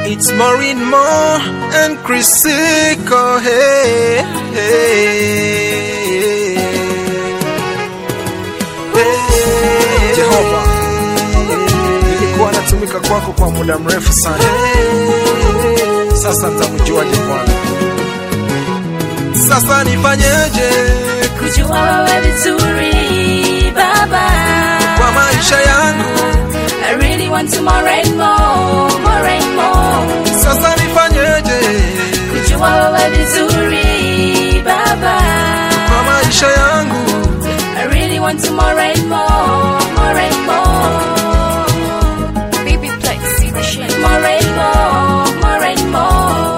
It's Maureen Moore and Chrisiko. Hey, hey, hey. Jehova, nilikuwa natumika kwako kwa muda mrefu sana, sasa nitamjuaje Bwana? Sasa nifanyeje kujua wewe vizuri baba kwa maisha yangu? I really want to more and more, more and more. Sasa nifanyeje Kujua wewe vizuri baba kwa maisha yangu? I really want to more and more, more and more. Baby Plex, see the shit. More and more, more and more.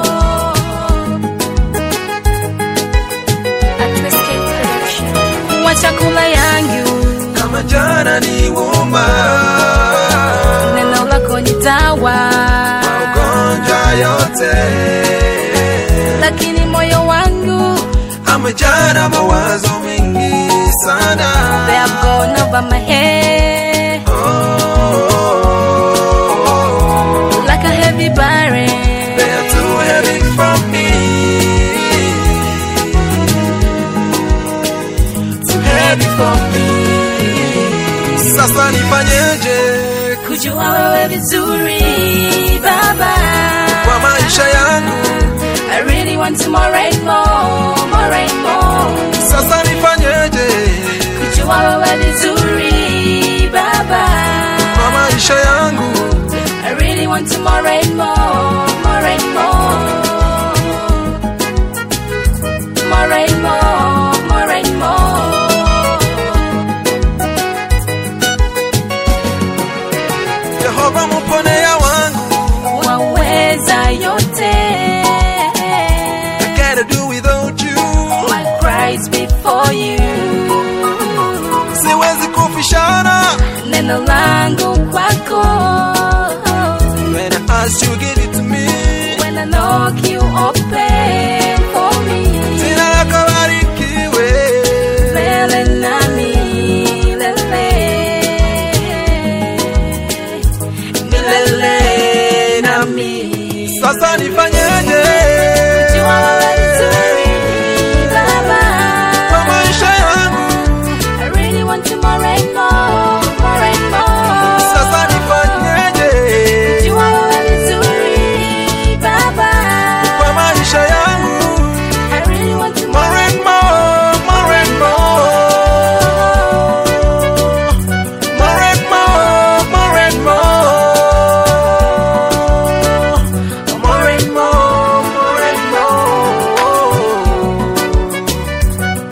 Atlas K Production. Wa chakula yangu Kama jana ni wuma, neno lako ni dawa magonjwa yote lakini moyo wangu amejana mawazo mengi sana. they have gone over my head Oh, like a heavy burden they are too heavy for me. Too heavy for me. Sasa nifanyeje kujua wewe vizuri baba kwa maisha yangu? I really want to more and more, more and more. Sasa nifanyeje Kujua wewe vizuri baba kwa maisha yangu? I really want to more and more, more and more. More and more, more and more. Jehova mponea wangu, Waweza yote. can't do without you. My cries before you. Siwezi kufishana Neno langu kwako. when I ask you give it to me. When I knock you open for me. Jina lako barikiwe. Lele nami, lele. Milele nami. Sasa nifanyeje Jua wewe vizuri, Baba. kwa maisha yangu? I really want to more and more, more and more. Sasa nifanyeje Jua wewe vizuri, Baba. kwa maisha yangu? I really want to More more and more, more and more. More and more, more and more. More and more, more and more.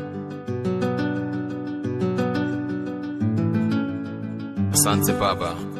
Asante Baba